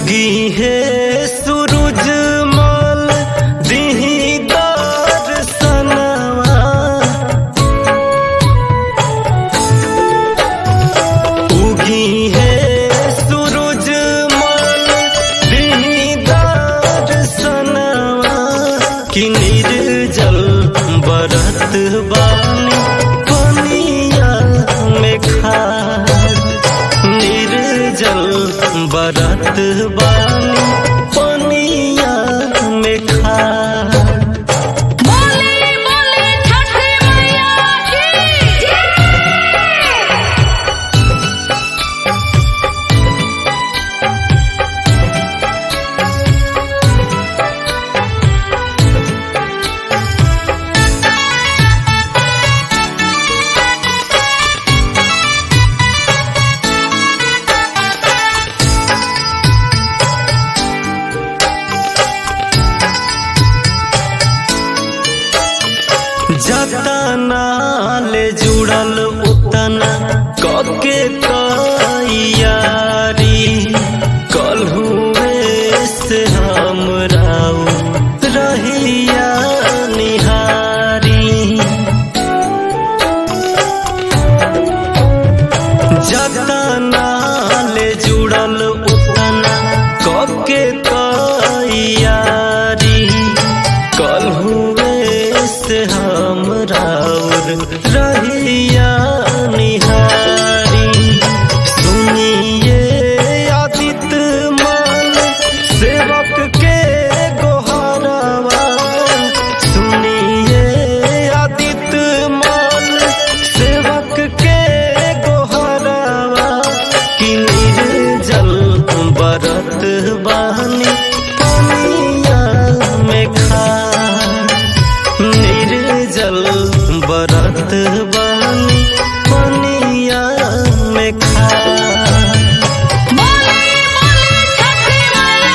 उगी है सूरज मल दिही दर्शनवा उगी है सूरज मल दिही दर्शनवा कि निर्जल बरत बानी पनिया में खार निर्जल बरत बानी पनिया में खार बोले बोले छठ मैया की जतना ले जुड़ल उतना कके तैयारी कलहुए से हम राउ रहिया निहारी जतना ले जुड़ल उतना कके तैयारी कल हुए से हम राउर रहिया निहारी सुनिए आदित मान सेवक के गोहरवा सुनिए आदित मान सेवक के गोहरवा कि निर्जल बरत बानी पनिया में खा निर्जल बरत बानी पनिया में खा बोले बोले छठ मैया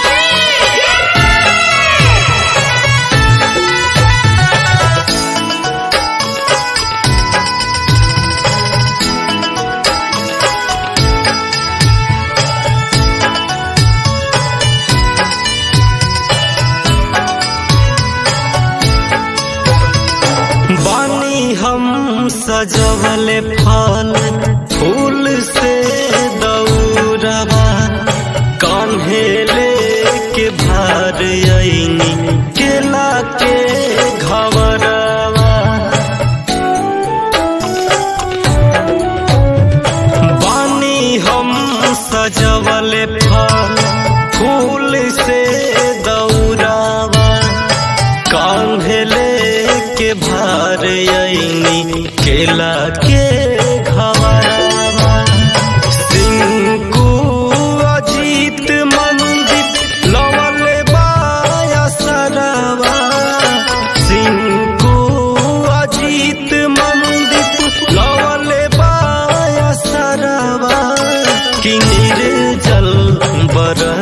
बानी हम सजवल फल फूल से दौड़वा कान्हे लेके भार अइनी केला के घवरवा बानी हम सजवल फल फूल से दौड़ावा कांधे के भार अइनी केला के घवरवा सिंकू अजीत मंदिर लवल बाया सरवा सिंकू अजीत मंदिर लवल बाया सरवा कि निर्जल बर